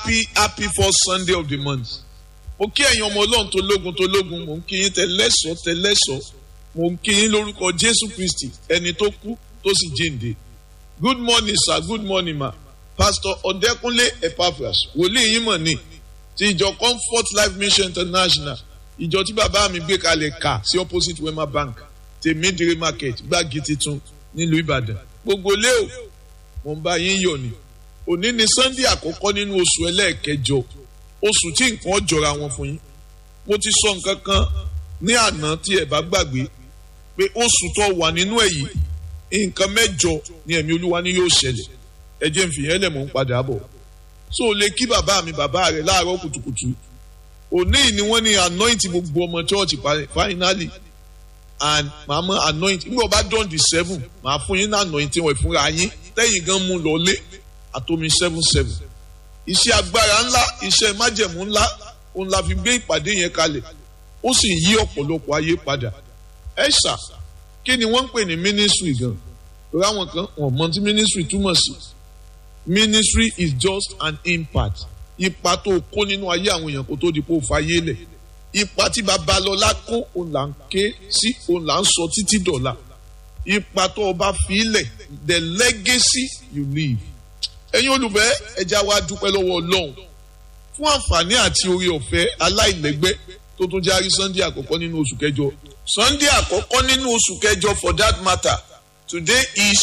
happy happy first sunday of the month mo kí ẹ̀yin ọmọ ọlọ́run tó lógun tó lógun mo ń kí yín tẹlẹ́sọ̀ tẹlẹ́sọ̀ mo ń kí yín lórúkọ jésù kristi ẹni tó kú tó sì jíǹde good morning sir good morning ma pastor ọ̀dẹ́kúnlé epaphras wòlíì yín mọ̀ ní ti ìjọ comfort life mission international ìjọ tí bàbá mi gbé kalẹ̀ kà sí opposite wema bank tèmídìrí market gbági titun nílùú ìbàdàn gbogbo lé o mo ń bá yín yọ̀ ni òní ni sunday àkọ́kọ́ nínú oṣù ẹlẹ́ẹ̀kẹjọ oṣù tí nǹkan jọra wọn fún yín mo ti sọ nǹkan kan ní àná tí ẹ bá gbàgbé pé oṣù tó wà nínú ẹ yìí nǹkan mẹ́jọ ni ẹ̀mí olúwa ni yóò ṣẹlẹ̀ ẹ jẹ́ n fi yẹn lẹ̀ mọ́ ń padà bọ̀ so lè kí bàbá mi bàbá rẹ̀ láàárọ̀ kùtùkùtù òní ni wọ́n ní anoint gbogbo ọmọ church finally and màá mọ anoint nígbà bá dán di seven màá fún yín ní anoint wọn ìfúnra yín tẹ́yìn gan mú lọ lé àtomi seven seven iṣẹ́ agbára ńlá iṣẹ́ májẹ̀mú ńlá òun la fi gbé ìpàdé yẹn kalẹ̀ ó sì yí ọ̀pọ̀lọpọ̀ ayé padà ẹ ṣà kí ni wọ́n ń pè ní ministry gan torí àwọn kan wọ́n mọ tí ministry túmọ̀ sí ministry is just an impact ipa tó kó nínú ayé àwọn èèyàn kó tó di kó fayé lẹ̀ ipa tí babalọ́lá kó òun là ń ké sí òun là ń sọ títí dọ̀la ipa tó o bá fi lẹ̀ the legacy you leave ẹ̀yin olùfẹ́ ẹja wa dúpẹ́ lọ́wọ́ ọlọ́run fún àǹfààní àti orí ọ̀fẹ́ aláìlẹ́gbẹ́ tó tún járí sunday àkọ́kọ́ nínú oṣù kẹjọ sunday àkọ́kọ́ nínú oṣù kẹjọ for that matter today is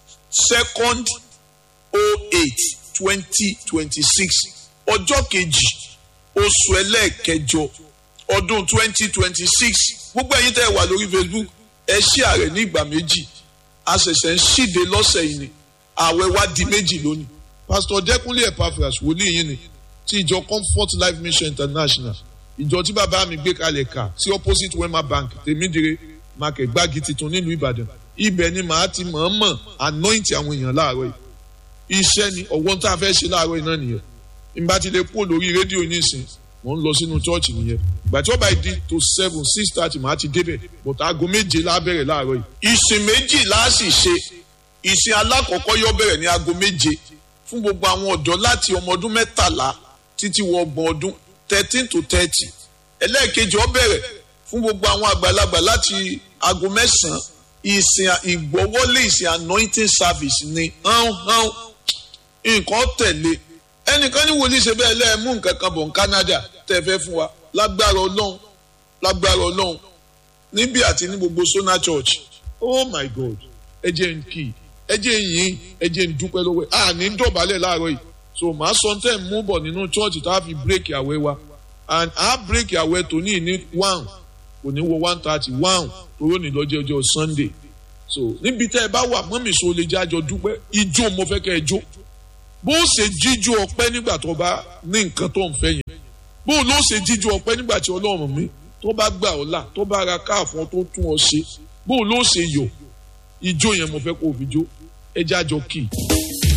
second oh eight twenty twenty six ọjọ́ kejì oṣù ẹlẹ́ẹ̀kẹjọ ọdún twenty twenty six gbogbo ẹ̀yin tẹ́ ẹ wà lórí facebook ẹ ṣí ààrẹ ní ìgbà méjì a ṣẹ̀ṣẹ̀ ń ṣíde lọ́sẹ̀ yìí ni ààwẹ̀ wa di méjì lónìí pastor dẹkùnlé epaphras wòlíì yìí ni ti ìjọ comfort life mission international ìjọ tí bàbá mi gbé kalẹ̀ kà sí opposite wema bank tèmídìrè market gbági titun nílùú ìbàdàn ibẹ̀ ni màá ti mọ̀ọ́mọ̀ anoint àwọn èèyàn láàárọ̀ yìí iṣẹ́ ni ọ̀wọ́n tá a fẹ́ ṣe láàárọ̀ yìí náà nìyẹn ìgbà tí lè kúrò lórí rédíò nísìn mò ń lọ sínú chọ́ọ̀chì nìyẹn ìgbà tí wọ́n bá di to seven six thirty màá ti débẹ̀ bọ̀tà aago méje lábẹ́rẹ̀ láàárọ̀ yìí ìsìn méjì láàsì ṣe ìsìn alákọ̀ọ́kọ́ yóò bẹ̀rẹ̀ ní aago méje fún gbogbo àwọn ọ̀dọ́ láti ọmọ ọdún mẹ́tàlá títí wọ ọgbọ̀n ọdún thirteen to thirty ẹlẹ́ẹ̀kejì ó bẹ̀rẹ̀ fún gbogbo àwọn àgbàlagbà láti aago mẹ́sàn-án ìsìn ìgbọ́wọ́lé ìsìn anointing service ni hán hán nǹkan tẹ̀lé ẹnìkan ní wòlíì ṣe bẹ́ẹ̀ lẹ́ẹ̀mú nǹkan kan bọ̀ ní Canada tẹ́ fẹ́ fún wa lágbára ọlọ́run lágbára ọlọ́run níbí àti ní gbogbo Sona Church oh my God ẹ jẹ́ n kì í ẹ jẹ́ yín ẹ jẹ́ n dúpẹ́ lọ́wọ́ ẹ̀ à ní dọ̀bálẹ̀ láàárọ̀ yìí so màá sọ tẹ́ ẹ̀ mú bọ̀ nínú chọ́ọ̀chì tá a fi bírèkì àwẹ̀ wa and a bírèkì àwẹ̀ tó ní ní one kò ní wo one thirty one toró ní lọ́jọ́ ọjọ́ Sunday so níbi tẹ́ ẹ bá wà mọ́mì so lè jẹ́ àjọ dúpẹ́ ijó mo fẹ́ kẹ́ ẹ jó bó o ṣe jíjó ọpẹ́ nígbà tó bá ní nǹkan tó ń fẹ́ yẹn bó o ló ṣe jíjó ọpẹ́ nígbà tí Ọlọ́run mi tó bá gbà ọ́ là tó bá ra káàfọ́n tó tún ọ ṣe bó o ló ṣe yọ̀ ijó yẹn mo fẹ́ kó o fi jó ẹ jẹ́ àjọ kì í.